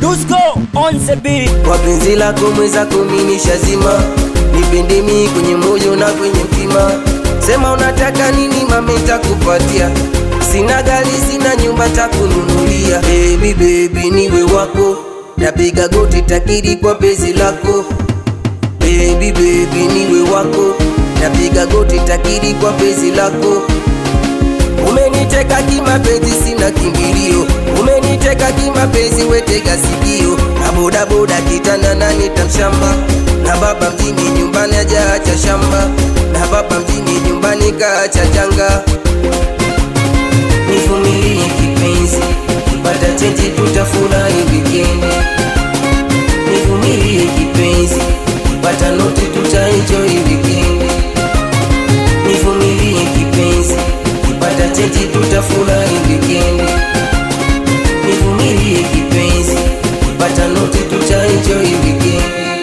Dusko on the beat. kwa penzi lako mweza kumini shazima nipende mi kwenye moyo na kwenye mtima sema unataka nini mame takupatia sina gari sina nyumba takununulia baby baby niwe wako napiga goti takiri kwa penzi lako baby baby niwe wako napiga goti takiri kwa penzi lako Umeniteka kimapenzi, sina kimbilio. Umeniteka kimapenzi, wetega sikio. Na bodaboda kitanda na nitamshamba, na baba mjini nyumbani hajaacha shamba, na baba mjini nyumbani kaacha janga. Nivumilie kipenzi, kipata chenji tutafurahi wikendi. Nivumilie kipenzi, kipata noti tutaenjoy wikendi. Nivumilie kipenzi, kipata chenji tutafurahi wikendi. Nivumilie kipenzi, kipata noti tutaenjoy wikendi.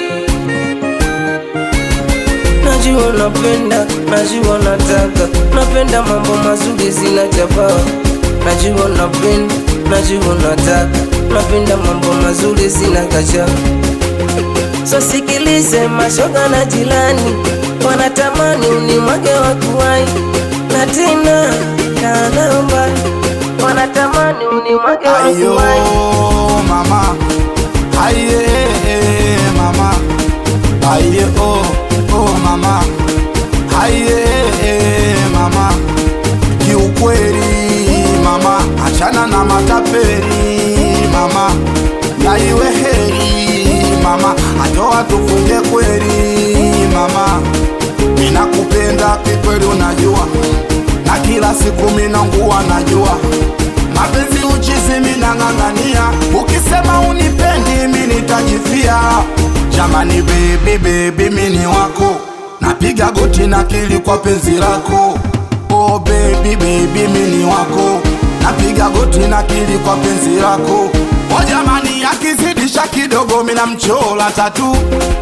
Najua napenda, najua nataka, napenda mambo mazuri zinachapa. Najua napenda, najua nataka, napenda mambo mazuri zinakacha. So sikilize mashoga na jilani, wanatamani unimwage wakuwai, na tena kanaomba, wanatamani unimwage Ayo wakuwai. mama Aye mama Aye oh oh mama Aye mama Kiukweli mama achana na matapeli mama Na iwe heri mama atoa tufunge kweli mama Ninakupenda kikweli unajua na kila siku minangua najua mapenzi uchizi minang'ang'ania ukisema unipendi mi nitajifia jamani bebi bebi mini wako napiga goti na kili kwa penzi lako oh bebi bebi mini wako napiga goti na kili kwa penzi lako o jamani akizidisha kidogo mina mchola tatu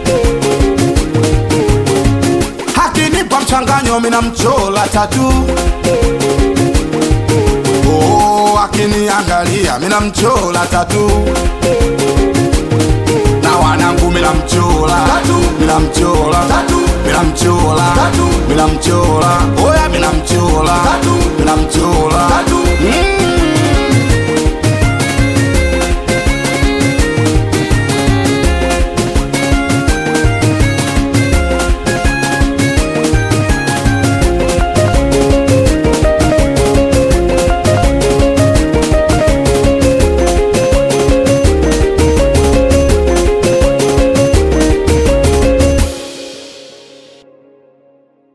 akinipa mchanganyo mina mchola tatu oh, akiniangalia mina mchola tatu na wanangu mina mchola mina mchola mina mchola mina mchola oh,